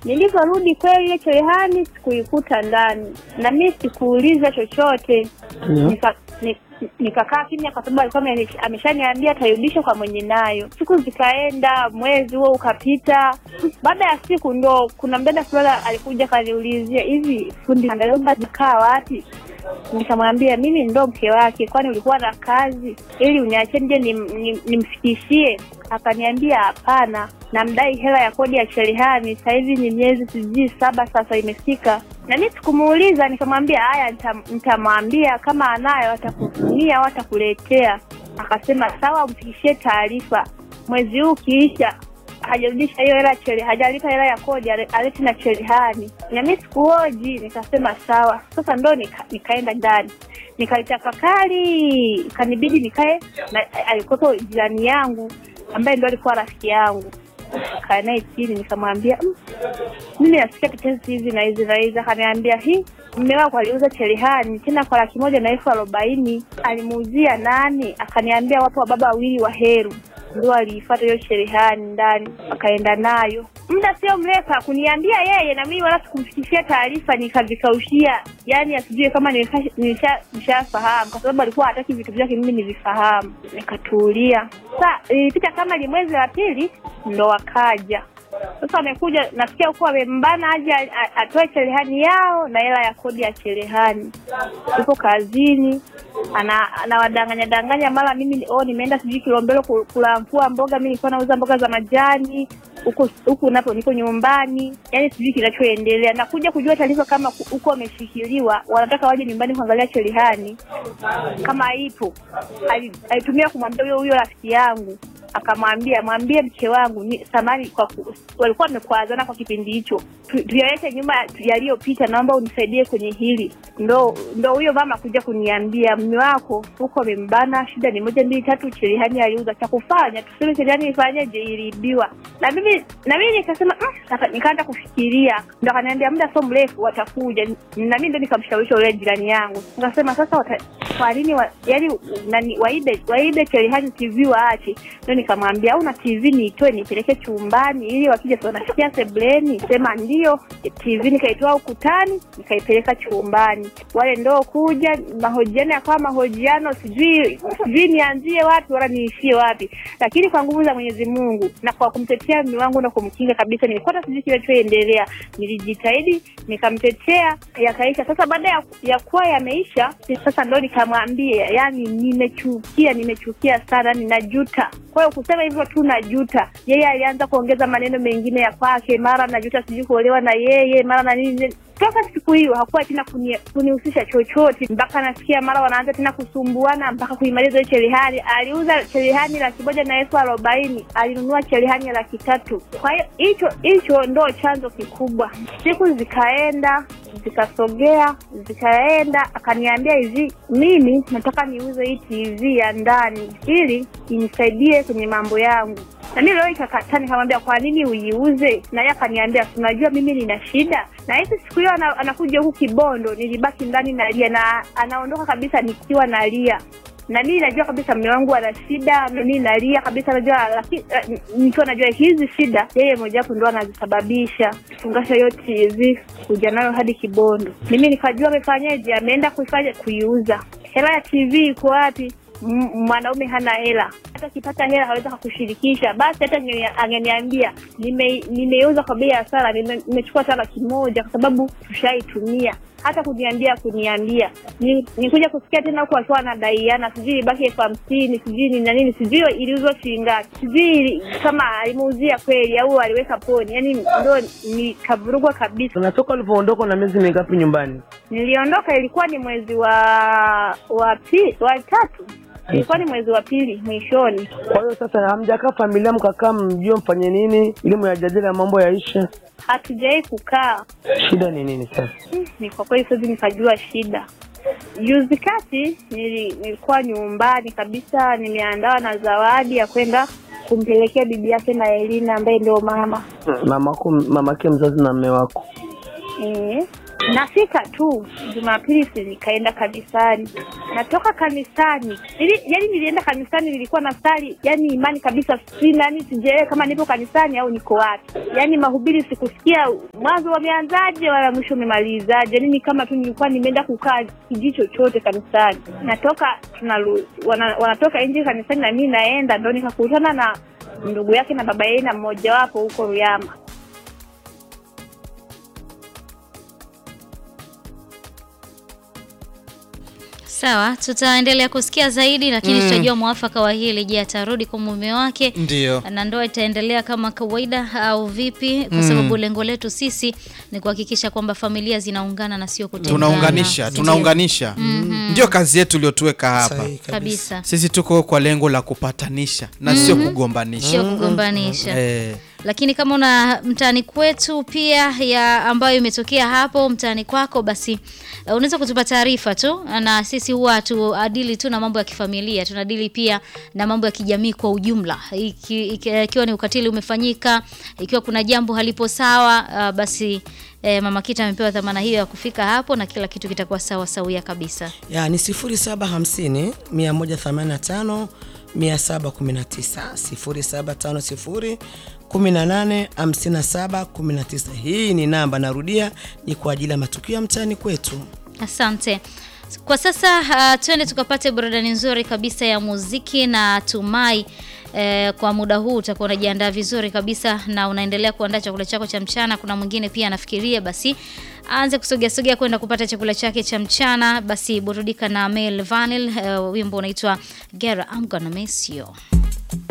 Nilivyorudi kweli ile cherehani sikuikuta ndani, na mi sikuuliza chochote Ndio. Nika- ni- nikakaa kimya kwa sababu alikuwa ameni- ameshaniambia atarudisha kwa mwenye nayo. Siku zikaenda, mwezi huo ukapita. Baada ya siku ndo kuna mdada fulani alikuja kaniulizia, hivi fundi Andalomba kaa wapi? Nikamwambia mimi ndo mke wake, kwani ulikuwa na kazi ili uniachie nje nim- nim- nimfikishie? Akaniambia hapana, namdai hela ya kodi ya cherehani. Sasa hivi ni miezi sijui saba sasa imefika, na mi sikumuuliza. Nikamwambia haya, nita- nitamwambia kama anayo atakutumia au atakuletea. Akasema sawa, mfikishie taarifa. Mwezi huu ukiisha hajarudisha hiyo hela chele, hajalipa hela ya kodi, ale- alete na cherehani. Na mimi sikuoji, nikasema sawa. Sasa ndo nika, nikaenda ndani nikalitafakari, kanibidi nikae na alikuwepo jirani yangu ambaye ndo alikuwa rafiki yangu, kaa naye chini, nikamwambia "Mm, mimi nasikia tetesi hizi na hizi na hizi. Akaniambia hi mme wako aliuza cherehani tena kwa laki moja na elfu arobaini alimuuzia nani? Akaniambia wapo wa baba wawili wa Heru ndio aliifata hiyo cherehani ndani, akaenda nayo. Muda sio mrefu akuniambia yeye, na mimi wala sikumfikishia taarifa, nikavikaushia, yani asijue kama nimesha- nimesha- nishafahamu, kwa sababu alikuwa hataki vitu vyake mimi nivifahamu. Nikatulia. Sa ilipita kama ni mwezi wa pili, ndo wakaja sasa amekuja, nasikia huko amembana aje a- a- atoe cherehani yao na hela ya kodi ya cherehani. Yupo kazini ana anawadanganya danganya, mara mimi oh, nimeenda sijui Kilombero ku- kulamfua mboga, mimi nilikuwa nauza mboga za majani huku huku napo niko nyumbani, yani sijui kinachoendelea. Nakuja kujua taarifa kama ku- huko wameshikiliwa, wanataka waje nyumbani kuangalia cherehani kama ipo. Ali- Alitumia kumwambia huyo huyo rafiki yangu akamwambia mwambie mke wangu ni samani kwa ku, walikuwa wamekwazana kwa kipindi hicho, Tu- tuyaweke nyuma yaliyopita, naomba unisaidie kwenye hili. Ndo ndo huyo mama kuja kuniambia mme wako huko amembana, shida ni moja mbili tatu, cherehani aliuza. Cha kufanya tuseme cherehani ifanyeje, iliibiwa. Na mimi na mimi nikasema mm, sasa nikaanza kufikiria, ndo akaniambia muda sio mrefu watakuja, na mimi ndo nikamshawishi yule jirani yangu, nikasema sasa wata, kwa nini wa, yani nani waibe waibe cherehani TV waache? Ndio nikamwambia au na TV niitoe nipeleke chumbani ili wakija si wanasikia sebleni. Sema ndio. TV nikaitoa ukutani nikaipeleka chumbani, wale ndo kuja mahojiano yakawa mahojiano, sijui sijui nianzie wapi wala niishie wapi, lakini kwa nguvu za Mwenyezi Mungu na kwa kumtetea mume wangu na kumkinga kabisa, nilikuwa hata sijui kinachoendelea, nilijitahidi nikamtetea, yakaisha. Sasa baada ya, ya kuwa yameisha, sasa ndo nikamwambia, yani nimechukia, nimechukia sana, ninajuta. Kwa hiyo kusema hivyo tu najuta. Yeye alianza kuongeza maneno mengine ya kwake, mara najuta sijui kuolewa na yeye, mara na nini. Toka siku hiyo hakuwa tena kuni- kunihusisha chochote, mpaka nasikia mara wanaanza tena kusumbuana mpaka kuimaliza hiyo cherehani. Aliuza cherehani laki moja na elfu arobaini alinunua cherehani ya laki tatu. Kwa hiyo hicho hicho ndo chanzo kikubwa. Siku zikaenda zikasogea zikaenda, akaniambia hivi, mimi nataka niuze hii TV ya ndani ili inisaidie kwenye mambo yangu. Na mimi leo ikakataa, nikamwambia kwa nini uiuze? Na yeye akaniambia unajua mimi nina shida. Na hizi siku hiyo ana, anakuja huku Kibondo, nilibaki ndani nalia, na anaondoka kabisa nikiwa nalia na mimi najua kabisa mume wangu ana shida, mimi nalia kabisa, najua lakini eh, nikiwa najua hizi shida yeye mojawapo ndo anazisababisha. Fungasha hiyo TV kuja nayo hadi Kibondo, mimi nikajua amefanyaje, ameenda kuifanya kuiuza. Hela ya TV iko wapi? M- mwanaume hana hela, hata akipata hela hawezi kukushirikisha. Basi hata ange- angeniambia nime- nimeuza kwa bei ya hasara, nime- nimechukua hata laki moja kwa sababu tushaitumia hata kuniambia kuniambia Ni- nikuja kusikia tena huku akiwa anadaiana sijui ibaki elfu hamsini sijui ni na nini sijui iliuzwa shilingi ngapi sijui kama alimuuzia kweli au aliweka poni yani ndo nikavurugwa kabisa Unatoka ulivyoondoka na miezi mingapi nyumbani? niliondoka ilikuwa ni mwezi wa wa pili wa tatu ilikuwa ni mwezi wa pili mwishoni Kwa hiyo sasa hamjakaa familia mkakaa mjue mfanye nini ili muyajadili ya mambo yaishe? hatujawahi kukaa Shida ni nini sasa? Hmm, ni kwa kweli siwezi nikajua shida. Juzi kati nili, nilikuwa nyumbani kabisa, nimeandawa na zawadi ya kwenda kumpelekea bibi yake na Elina ambaye ndio mama Mamako, mamake mzazi na mme wako. eh. Nafika tu Jumapili, si nikaenda kanisani. Natoka kanisani ili, yani nilienda kanisani, nilikuwa na sali, yani imani kabisa sina, yani sijaelewa kama nipo kanisani au niko wapi. Yani mahubiri sikusikia mwanzo wameanzaje wala mwisho umemalizaje, yani ni kama tu nilikuwa nimeenda kukaa kijiji chochote kanisani. Natoka tunaru, wana, wanatoka nje kanisani na mimi naenda, ndo nikakutana na ndugu yake na baba yake na mmojawapo huko Ruyama. Sawa, tutaendelea kusikia zaidi, lakini tutajua mwafaka wa hili. Je, atarudi kwa mume wake Ndio. na ndoa itaendelea kama kawaida au vipi? Kwa sababu lengo letu sisi ni kuhakikisha kwamba familia zinaungana na sio kutengana. Tunaunganisha, Ndio. tunaunganisha. Ndio kazi yetu iliyotuweka hapa. Sahihi kabisa. kabisa, Sisi tuko kwa lengo la kupatanisha na sio kugombanisha. sio kugombanisha. Eh, Lakini kama una mtaani kwetu pia ya ambayo imetokea hapo mtaani kwako, basi uh, unaweza kutupa taarifa tu, na sisi huwa tuadili tu na mambo ya kifamilia, tunadili pia na mambo ya kijamii kwa ujumla. Iki- iki- Ikiwa ni ukatili umefanyika, ikiwa kuna jambo halipo sawa, uh, basi eh, Mama Kita amepewa dhamana hiyo ya kufika hapo na kila kitu kitakuwa sawa sawia kabisa. ya ni 0750 185 719 0750 18 57 19. Hii ni namba, narudia, ni kwa ajili ya matukio ya mtaani kwetu. Asante. Kwa sasa uh, twende tukapate burudani nzuri kabisa ya muziki na tumai eh, kwa muda huu utakuwa unajiandaa vizuri kabisa na unaendelea kuandaa chakula chako cha mchana. Kuna mwingine pia anafikiria basi aanze kusogea sogea kwenda kupata chakula chake cha mchana, basi burudika na Mel Vanil, eh, wimbo unaitwa Girl I'm Gonna Miss You.